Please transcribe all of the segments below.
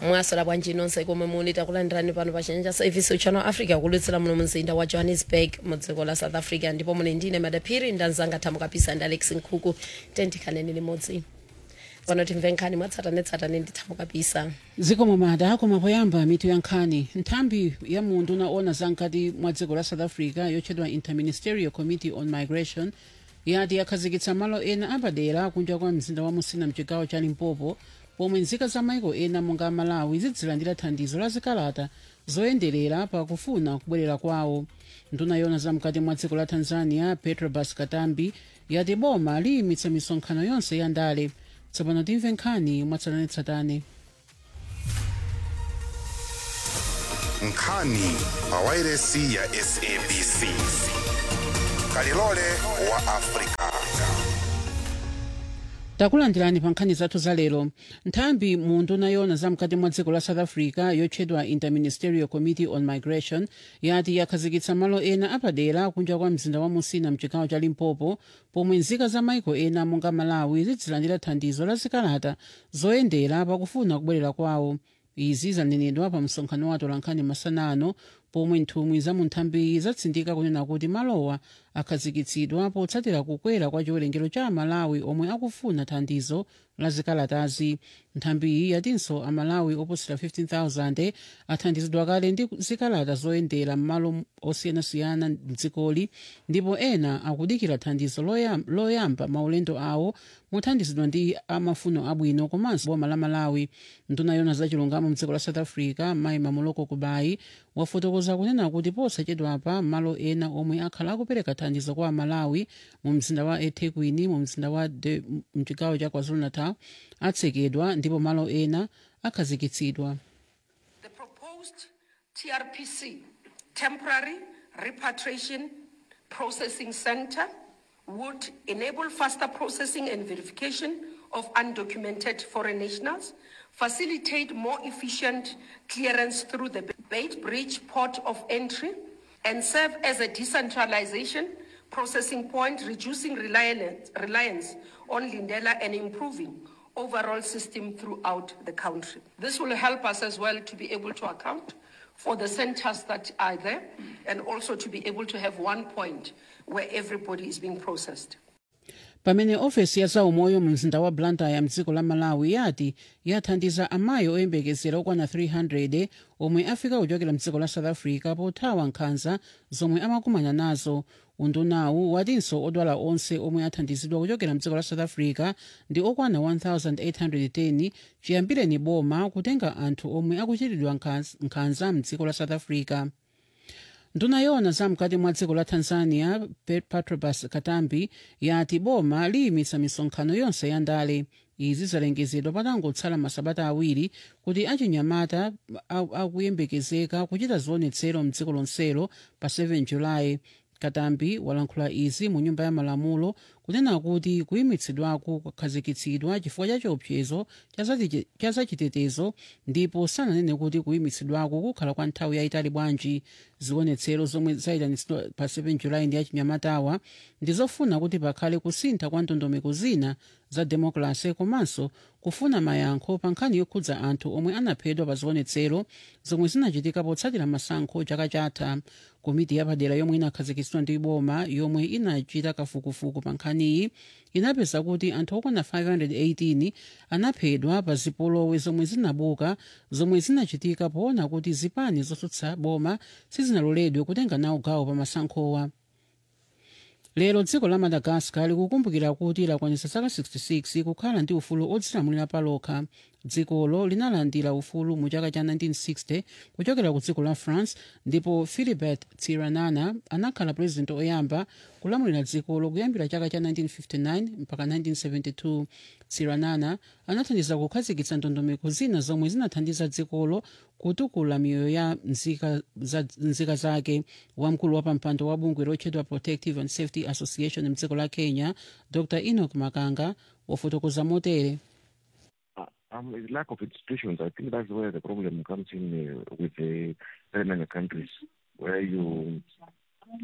mwaswera bwanji nonse komwe muli takulandirani pano pa chanja service channel africa kulutsira muno mzinda wa johannesburg mu dziko la south africa ndipo muli ndine madaphiri ndanzanga thamo kapisa ndi alex nkhuku tentikhaneni limodzi pano timve nkhani mwatsatanetsatane ndi thamo kapisa zikomo mada koma poyamba mitu ya nkhani nthambi ya munthu unaona zamkati mwa dziko la south africa yotchedwa interministerial committee on migration yati yakhazikitsa malo ena apadera kunja kwa mzinda wa musina mchigawo cha limpopo pomwe nzika za maiko ena monga malawi zidzilandira thandizo la zikalata zoyenderera pakufuna kubwerera kwawo nduna yona zamkati mwa dziko la tanzania petrobas katambi yati boma liyimitsa misonkhano yonse ya ndale tsopano timve nkhani mwatsatanetsatane nkhani pawairesi ya sabc kalilole wa afrika takulandirani pa nkhani zathu za lero nthambi munthu nayona zamkati mwa dziko la south africa yotchedwa interministerial committee on migration yati yakhazikitsa malo ena apadera kunja kwa mzinda wa musina mchigawo cha limpopo pomwe nzika za maiko ena monga malawi zidzilandira thandizo la zikalata zoyendera pakufuna kubwerera kwawo izi zanenedwa pa msonkhano wa atolankhani masana ano pomwe nthumwi za mu nthambiyi zatsindika kunena kuti malowa akhazikitsidwa potsatira kukwera kwa chiwerengero cha amalawi omwe akufuna thandizo la zikalatazi nthambiyi yatinso amalawi oposera 15000 athandizidwa kale ndi zikalata zoyendera m'malo osiyanasiyana mdzikoli ndipo ena akudikira thandizo loyam- loyamba maulendo awo mothandizidwa ndi amafuno abwino komanso boma la malawi nduna yona zachilungamo mdziko la south africa mayi mamuloko kubayi wafotokoza kunena kuti posachedwapa malo ena omwe akhala akupereka thandizo kwa amalawi mu mzinda wa ethekwini mu mzinda wa De- mchigawo cha kwazulu-natal atsekedwa ndipo malo ena akhazikitsidwa The proposed TRPC, Temporary Repatriation Processing Center, would enable faster processing and verification of undocumented foreign nationals, facilitate more efficient clearance through the Bait Bridge port of entry, and serve as a decentralization processing point, reducing reliance, reliance on Lindela and improving overall system throughout the country. This will help us as well to be able to account for the centers that are there and also to be able to have one point where everybody is being processed. pamene ofesi ya zaumoyo mu mzinda wa blantyre mdziko la malawi yati yathandiza amayi oyembekezera okwana 300 omwe afika kuchokera mdziko la south africa pothawa nkhanza zomwe amakumana nazo undunawu watinso odwala onse omwe athandizidwa kuchokera mdziko la south africa ndi okwana 1810 chiyambireni boma kutenga anthu omwe akuchitidwa nkhanza- nkhanza mdziko la south africa nduna yona zamkati mwa dziko la tanzania Pe- patrobas katambi yati boma liyimitsa misonkhano yonse ya ndale izi zalengezedwa patangotsala masabata awiri kuti achinyamata a- akuyembekezeka kuchita zionetsero mdziko lonselo pa 7 julayi katambi walankhula izi mu nyumba ya malamulo kunena kuti kuyimitsidwako kwakhazikitsidwa chifukwa cha chiopsezo cha zati- cha zachitetezo ndipo sananene kuti kuyimitsidwako kukhala kwa nthawi yayitali bwanji zionetsero zomwe zayitanitsidwa pa 7 julayi ndi achinyamatawa ndizofuna kuti pakhale kusintha kwa ndondomeko zina za demokrasi komanso kufuna mayankho pa nkhani yokhudza anthu omwe anaphedwa pa zionetsero zomwe zinachitika potsatira masankho chaka chatha komiti yapadera yomwe inakhazikitsidwa ndi boma yomwe inachita kafukufuku pa nkhaniyi inapeza kuti anthu okwana 518 anaphedwa pa zipolowe zomwe zinabuka zomwe zinachitika poona kuti zipani zotsutsa boma sizinaloledwe kutenga nawo gawo pa masankhowa lero dziko la madagascar likukumbukira kuti lakwanitsa zaka 66 kukhala ndi ufulu odzilamulira palokha dzikolo linalandira ufulu mu chaka cha 1960 kuchokera ku dziko la france ndipo philibert tsiranana anakhala purezidenti oyamba kulamulira dzikolo kuyambira chaka cha 1959 mpaka 1972 tsiranana anathandiza kukhazikitsa ndondomeko zina zomwe zinathandiza dzikolo kutukula miyoyo ya nzika, za, nzika zake wamkulu wa pampando wa bungwe lotchedwa protective and safety association mdziko la kenya dr enoch makanga wafotokoza motere Uh, um, it's lack of institutions. I think that's where the problem comes in uh, with the Renania countries, where you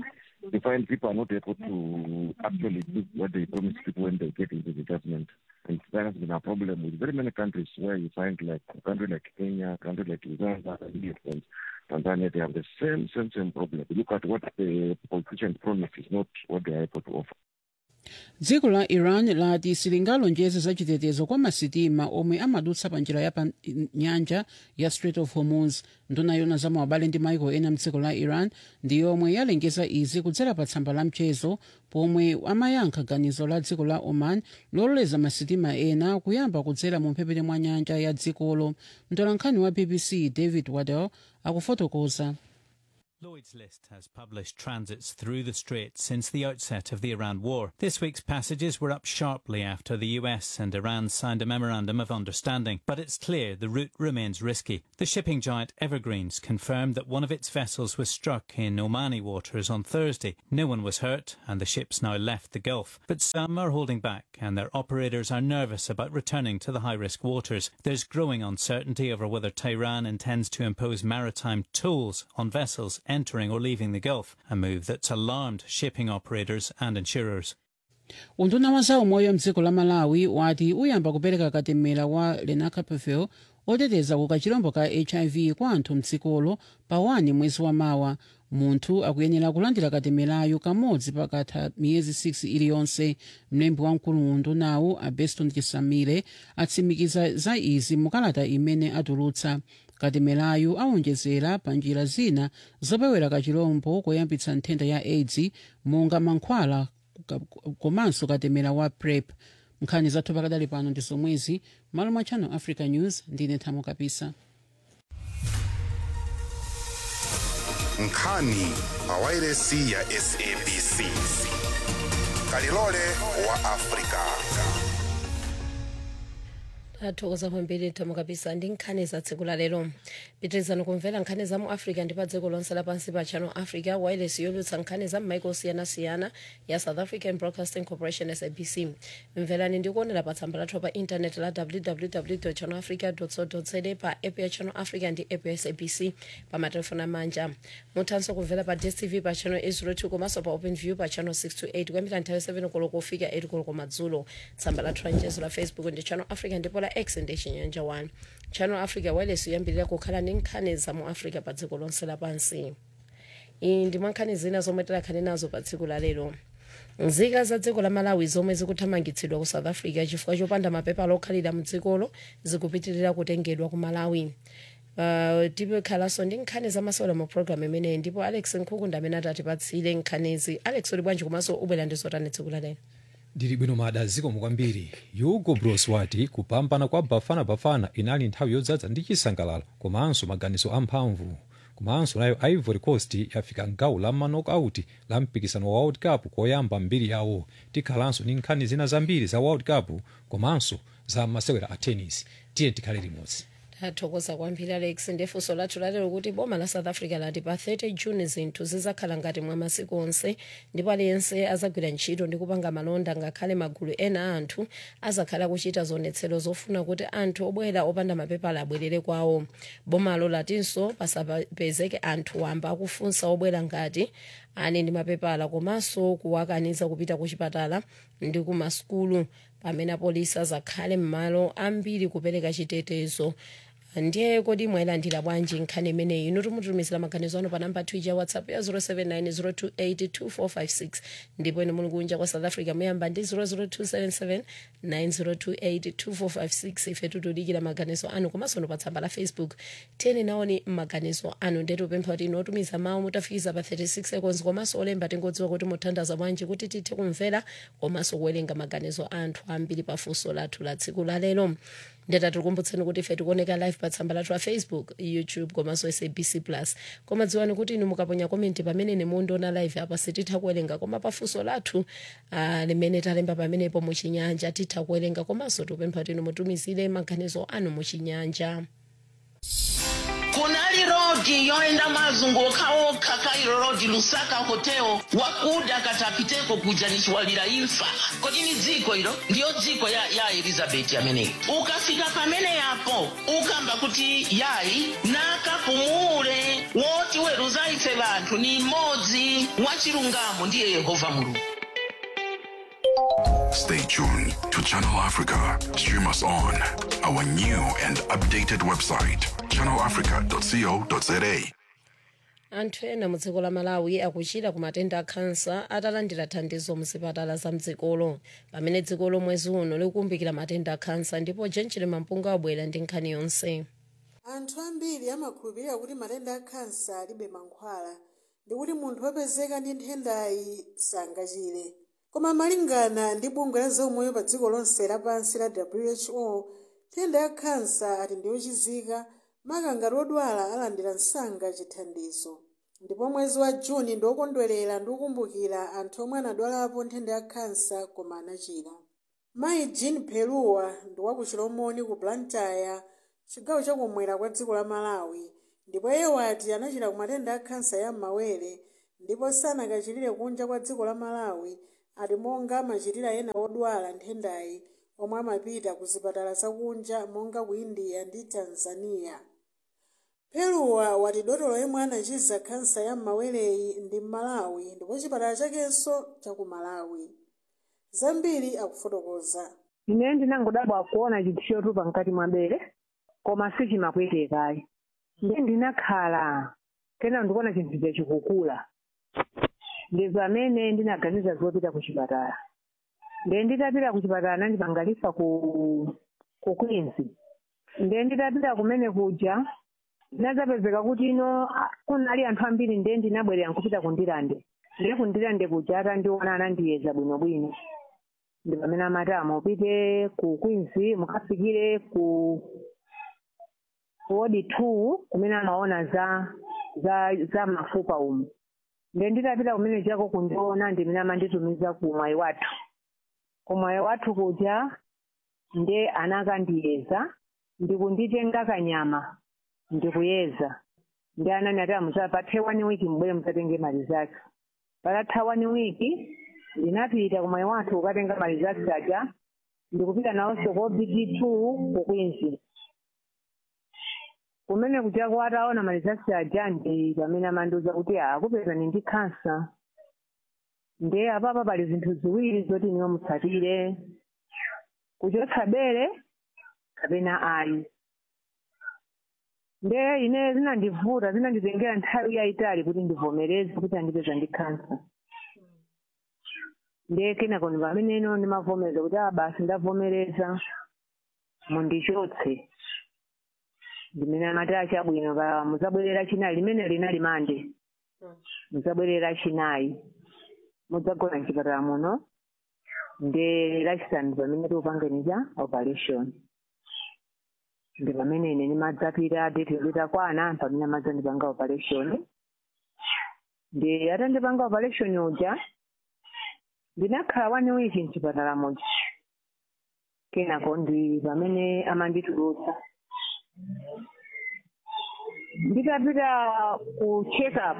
you find people are not able to actually do what they promise people when they get into the government. And that has been a problem with very many countries where you find like a country like Kenya, a country like Uganda, and Tanzania, they have the same, same, same problem. You look at what the politicians promise is not what they are able to offer. dziko la iran lati silingalonjeze za chitetezo kwa masitima omwe amadutsa pa njira ya pa nyanja ya strait of hormuz nduna yona za maubale ndi maiko ena mdziko la iran ndi yomwe yalengeza izi kudzera pa tsamba la mchezo pomwe amayankha ganizo la dziko la oman lololeza masitima ena kuyamba kudzera mu mphepete mwa nyanja ya dzikolo mtolankhani wa bbc david waddell akufotokoza Lloyd's List has published transits through the Strait since the outset of the Iran war. This week's passages were up sharply after the US and Iran signed a memorandum of understanding, but it's clear the route remains risky. The shipping giant Evergreens confirmed that one of its vessels was struck in Omani waters on Thursday. No one was hurt, and the ship's now left the Gulf. But some are holding back, and their operators are nervous about returning to the high risk waters. There's growing uncertainty over whether Tehran intends to impose maritime tolls on vessels entering or leaving the Gulf, a move that's alarmed shipping operators and insurers. unduna wa za umoyo mdziko la malawi wati uyamba kupereka katemera wa lenacapavir oteteza ku kachirombo ka hiv kwa anthu mdzikolo pa 1 mwezi wa mawa munthu akuyenera kulandira katemerayo kamodzi pakatha miyezi 6 iliyonse mlembi wamkulu undunawu abeston chisamire atsimikiza za izi mukalata imene atulutsa katemerayo awonjezera pa njira zina zopewera kachirombo koyambitsa nthenda ya aids monga mankhwala komanso katemera wa prep nkhani zathu pakadali pano ndi zomwezi malo mwa channel africa news ndine thamo kapisa nkhani pa wairesi ya sabc kalilole wa afrika athokoza kwambiri thamo kapisa ndi nkhani za tsiku la lero pitirizani kumvera nkhani za mu africa ndi pa dziko lonse lapansi pa channel africa wireless yolutsa nkhani za m'maiko osiyanasiyana ya south african broadcasting corporation sabc mverani ndi kuonera pa tsamba lathu pa intaneti la www channel africa co za pa app ya channel africa ndi app ya sabc pa matelefoni amanja muthanso kumvera pa dstv pa channel 802 komanso pa open view pa channel 628 kuyambira nthawi 7 koloko kufika 8 koloko madzulo tsamba lathu la mchezo la facebook ndi channel africa ndipo la x ndi chinyanja 1 channel africa wireless yoyambirira kukhala ndi nkhani za mu africa pa dziko lonse lapansi iyi ndi mwankhani zina zomwe tikhale nazo pa tsiku la lero nzika za dziko la malawi zomwe zikuthamangitsidwa ku south africa chifukwa chopanda mapepala okhalira mu dzikolo zikupitirira kutengedwa ku malawi uh, tipekhalanso ndi nkhani zamasewera mu programu imeneyi ndipo alex nkhukunda amene atatipatsire nkhanizi alex uli bwanji komanso ubwera ndi zotani tsiku la lero ndili bwino mada zikomo kwambiri hugo bros wati kupambana kwa bafana bafana inali nthawi yodzaza ndi chisangalalo komanso maganizo amphamvu komanso nayo ivory coast yafika mgawo la manokauti la mpikisano wa world cup koyamba mbiri yawo tikhalanso ndi nkhani zina zambiri za world cup komanso za masewera a tennis tiye tikhale limodzi tathokoza kwambiri alex ndifunso lathu lalero kuti boma la south africa lati pa 30 june zinthu zizakhala ngati mwa masiku onse ndipo aliyense azagwira ntchito ndi kupanga malonda ngakhale magulu ena a anthu azakhala kuchita zionetsero zofuna kuti anthu obwera opanda mapepala abwerere kwawo bomalo latinso pasapezeke anthu wamba akufunsa obwera ngati ali ndi mapepala komanso kuwakaniza kupita ku chipatala ndi ku masukulu pamene apolisi azakhale m'malo ambiri kupereka chitetezo ndiye kodi mwayilandira bwanji nkhani imeneyi inu timutumizira maganizo anu pa namba twija ya whatsapp ya 0790282456 ndipo inu muli kunja kwa south africa muyamba ndi 0027790282456 ife tikudikira maganizo anu komanso no pa tsamba la facebook tiyeni naoni maganizo anu ndetu upempha kuti inu otumiza mawu mutafikiza pa 36 seconds komanso olemba tingodziwa kuti muthandaza bwanji kuti tithe kumvera komanso kuwerenga maganizo anthu ambiri pa funso lathu la tsiku la lero ndeta tikukumbutseni kuti ife tikuoneka live pa tsamba lathu la facebook youtube komanso sabc plus koma dziwani kuti inu mukaponya komenti pamene ine mundiona live apa sititha kuwerenga koma pafunso lathu uh, limene talemba pamenepo muchinyanja titha kuwerenga komanso tikupempha kuti inu mutumizire maganizo anu muchinyanja kunaliro lodi yoenda mazunguka okha kairo lodi lusaka hotel wakuda katapiteko kuja nichiwalira imfa kodi ni dziko ilo ndiyo dziko ya, ya elizabeti ameneyi ukafika pamene yapo ukamba kuti yayi nakapumule woti weruza ife vanthu ni mmodzi wachilungamo ndiye yehova mulungu Stay tuned to Channel Africa. Stream us on our new and updated website, channelafrica.co.za. anthu ena mu dziko la malawi akuchira ku matenda a khansa atalandira thandizo mu zipatala za mdzikolo pamene dzikolo mwezi uno likukumbukira matenda a khansa ndipo jenjere mampunga wabwera ndi nkhani yonse anthu ambiri amakhulupirira kuti matenda a khansa alibe mankhwala ndi kuti munthu wopezeka ndi nthendayi sangachire koma malingana ndi bungwe la zaumoyo pa dziko lonse lapansi la who nthenda ya khansa ati ndiyochizika maka ngati odwala alandira msanga chithandizo ndipo mwezi wa juni ndi wokondwerera ndi kukumbukira anthu omwe anadwalapo nthenda ya khansa koma anachira mayi jean peluwa ndi wakuchilomoni ku blantyre chigawo chakumwera kwa dziko la malawi ndipo iye wati anachira ku matenda a khansa ya m'mawere ndipo sanakachirire kunja kwa dziko la malawi ati monga amachitira ena odwala nthendayi omwe amapita ku zipatala zakunja monga ku india ndi tanzania peluwa wati dotolo yemwe anachiza khansa ya m'mawereyi ndi m'malawi ndipo chipatala chakenso chaku malawi zambiri akufotokoza ine ndinangodabwa kuona chinthu chotupa mkati mwa bere koma sichimakwetekayi ndiye ndinakhala kena ndikuona chinthu chikukula ndi pamene ndinaganiza zopita ku chipatala ndiye nditapita ku chipatala nandipangalisa ku ku queens ndiye nditapita kumene kuja ndinadzapezeka kuti ino ah, kunali anthu ambiri ndiye ndinabwerera nkupita kundilande ndiye kundilande kuja atandiona anandiyeza bwinobwino ndi pamene amati amupite ku queens mukafikire ku wodi two kumene amaona za za za mafupa umu ndiye nditapita kumene chako kundiona ndimene amanditumiza ku mwayi wathu ku mwayi wathu kuja ndiye anakandiyeza ndikunditenga kanyama ndikuyeza ndi anani ati amuza pathe wani wiki mbwere mukatenge mali zake patatha wani wiki ndinapita kumwayi wathu kukatenga mali zake aja ndikupita nawonso ko bt two ku queens kumene kuja kwataona mali zake aja ndi pamene amandiuza kuti akupezani ndi khansa ndiye apapa pali zinthu ziwiri zoti niwo mutsatire kuchotsa bere kapena ayi ndiye ine zinandivuta zinanditengera nthawi yayitali kuti ndivomereze kuti andipeza ndi khansa ndiye kenako ndi pamene ino ndimavomereza kuti a basi ndavomereza mundichotse ndimene amati achabwino pa muzabwerera chinayi limene linali mande muzabwerera chinayi mudzagona mchipatala muno ndi lachisanu pamene tiupangeniza operation ndi pamene ine nimadzapita date litakwana pamene amadzandipanga operation ndi atandipanga operation uja ndinakhala one week mchipatala muja kenako ndi pamene amanditulutsa nditapita ku check up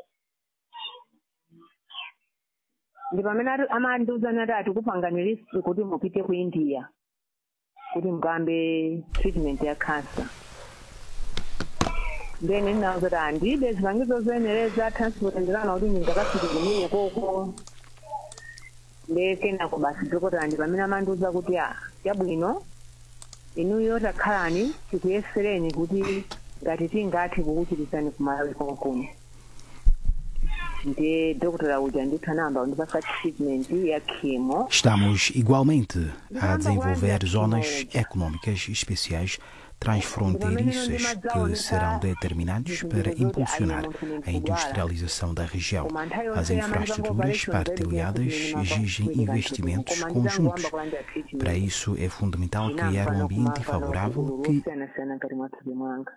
ndi pamene ati- amandiuzani ati atikupangani list kuti mupite ku india kuti mukambe treatment ya cancer then ndinauza kuti andibe zipangizo zoyenereza transport ndikana kuti ndingakafike kumene koko nde kenako basi dokotala ndi pamene amandiuza kuti a chabwino inuyo takhalani tikuyesereni kuti ngati tingathe kukuchirizani kumalawi konkuno ndiye dokotala uja ndithu anayamba kundipasa treatment ya chemo Estamos igualmente a desenvolver zonas econômicas especiais transfronteiriças que serão determinantes para impulsionar a industrialização da região. As infraestruturas partilhadas exigem investimentos conjuntos. Para isso, é fundamental criar um ambiente favorável que kusiyana-siyana ngati mwathupi mwanga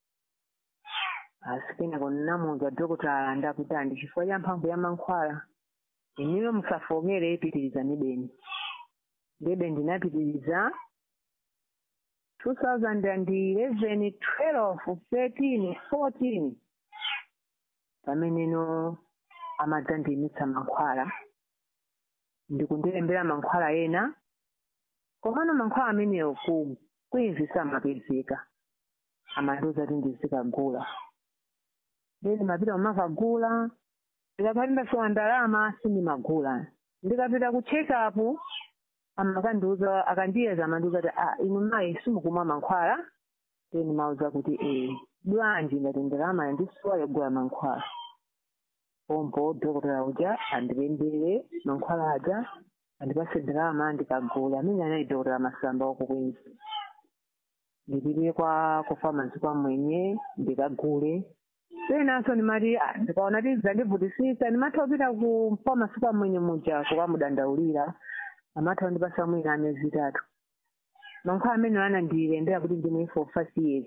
asi kenako ndinamuwuza dokotala ndakuti andi chifukwa cha mphamvu ya mankhwala iniwe musafokere pitirizani beni ndebe ndinapitiriza 2011 12 13 14 pameneno amadzandiyimitsa mankhwala ndikundilembera mankhwala ena komano mankhwala amenewo ku kwinzi samapezeka amandiuza kuti ndizikagula then mapita kumakagula ndikapati ndasowa ndalama sindimagula ndikapita ku check up amakandiuza akandiyeza amandiuza kuti ah inu mayi simukumwa mankhwala then mauza kuti eh bwanji ngati ndalama yandisowa yogula mankhwala pompo dhokotera uja andilembere mankhwala aja andipase ndalama ndikagula amene anali dhokotera masamba wako kwinzi ndipite kwa ku pharmacy kwa mwenye ndikagule penanso ndimati ah, ndikaona ti zandivutisisa ndimatha kupita ku pharmacy kwa mwenye muja kukamudandaulira amatha kundipasa mwina amezi itatu mankhwala amene anandilembera kuti ndimwe for five years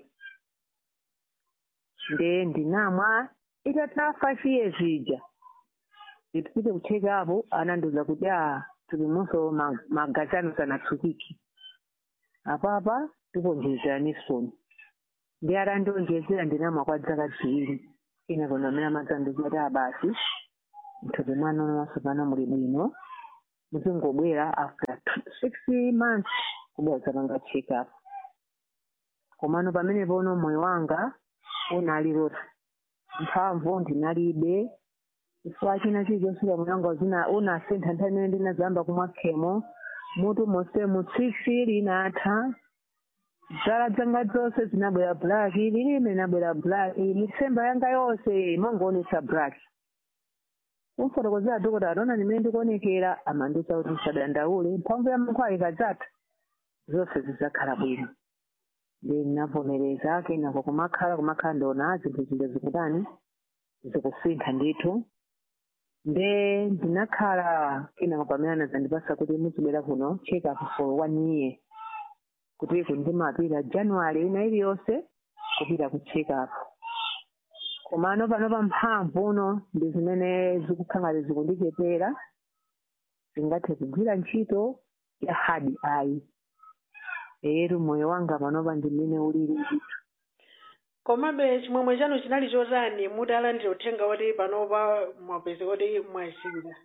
nde ndinamwa itatha five years ija ndipite kucheka apo anandiuza kuti a tulimunso ma- magazi anu sanatsukiki apapa tikonjezera nisoni ndi atandionjezera ndinamwa kwa dzaka ziwiri ina kono amene amadzandiuza kuti abasi mthupi mwanu masopano muli bwino muzingobwera after two- six months kubwera zapanga check up komano pamene pono moyo wanga unali loti mphamvu ndinalibe chifukwa china chilichonse moyo wanga uzina unasintha nthawi imene ndinazamba kumwa khemo mutu monse mutsitsi linatha dzala zanga zonse zinabwera black lilime linabwera black mitsemba yanga yonse mongoonetsa black umfotokozera dhokota atona ndimene ndikuonekera amandiuza kuti musadandaule mphamvu ya mankhwala ikadzatha zonse zidzakhala bwino ndi ndinavomereza kenako kumakhala kumakhala ndiona zinthu zinthu zikutani zikusintha ndithu nde ndinakhala kenako pamene anadzandipasa kuti muzibwera kuno check up for one year kuti kundimapita january ina iliyonse kupita ku check up komano pano pa mphamvu uno ndi zimene zikukhala zikundichepera zingathe kugwira ntchito ya hard eye eyetu moyo wanga panopa ndi mmene ulili ndithu komabe chimwemwe chanu chinali chotani mutalandira uthenga woti panopa mwapeza kuti mwachiza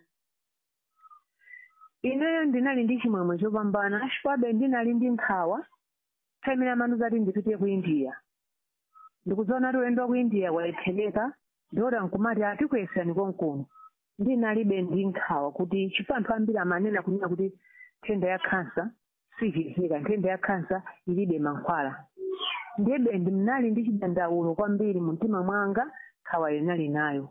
ineyo ndinali ndi chimwemwe chopambana chifukwabe ndinali ndi nkhawa thaimene amanuza kuti ndipite ku india ndikudziona kuti ulendo wa ku india walephereka ndiyoti nkumati atikwesani konkuno ndinalibe ndi nkhawa kuti chifukwa anthu ambiri amanena kunena kuti nthenda ya khansa sichizika nthenda ya khansa ilibe mankhwala ndiyebe ndinali ndi chidandaulo kwambiri mu mtima mwanga nkhawa linali nayo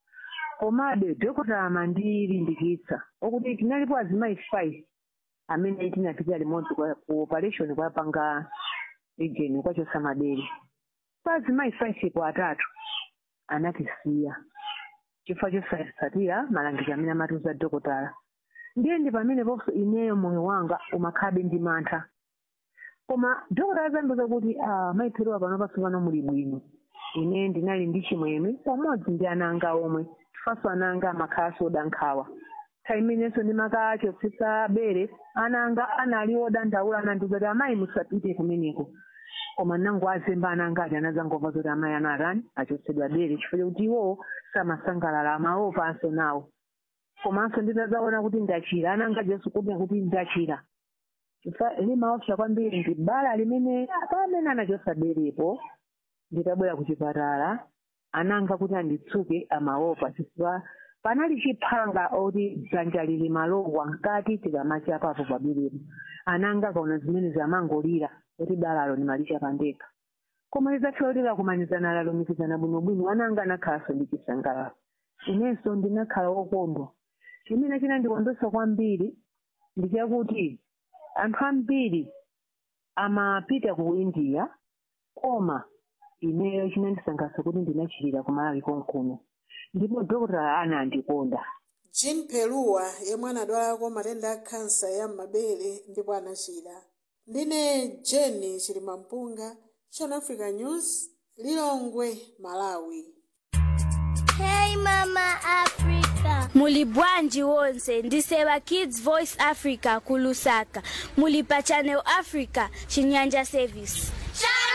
komabe dhokota amandilimbikitsa okuti tinalipo azimayi five amene tinapita limodzi kwa- ku operation kwapanga region kwachosa madere pa azimayi five ku atatu anatisiya chifukwa chosasatira malangizo amene amatiuza dhokotala ndiye ndi pameneponso ineyo moyo wanga umakhabe ndi mantha koma dhokotala zandiuza kuti ah, mayiphiriwa pano pasopano muli bwino ine ndinali ndi chimwemwe pamodzi ndi ana anga omwe chifukwa ana anga amakhala soda nkhawa nthawi imenenso ndimakachotsetsa bere ana anga anali odandaula anandiuza kuti amayi musapite kumeneko koma nango azemba ana anga ati anazangomva kuti amayi anatani achotsedwa bere chifukwa chokuti iwo samasangalala amaopanso nawo komanso nditazaona kuti ndachira ana anga jesu kuti kuti ndachira chifukwa limaopsa kwambiri ndi bala limene pamene anachosa berepo nditabwera ku chipatala ananga kuti anditsuke amaopa chifukwa panali chiphanga oti dzanja lili malowa nkati tikamacha apapo paberepo ananga kaona zimene zamangolira kuti balalo nimalicha pandekha koma lidzathiwa kuti lakumanizana lalumikizana bwinobwino ananga anakhalanso ndi chisangalalo inenso ndinakhala wokondwa chimene chinandikondwetsa kwambiri ndi chakuti anthu ambiri amapita ku india koma ineyo chinandisangalatsa kuti ndinachirira kumalawi konkuno ndipo dhokotala anandikonda jean peluwa yemwe anadwalako matenda a khansa ya m'mabere ndipo anachira ndine jeni chilimampunga channel africa news lilongwe malawi Hey Mama Africa. muli bwanji wonse ndiseva kids voice africa kulusaka muli pa channel africa chinyanja service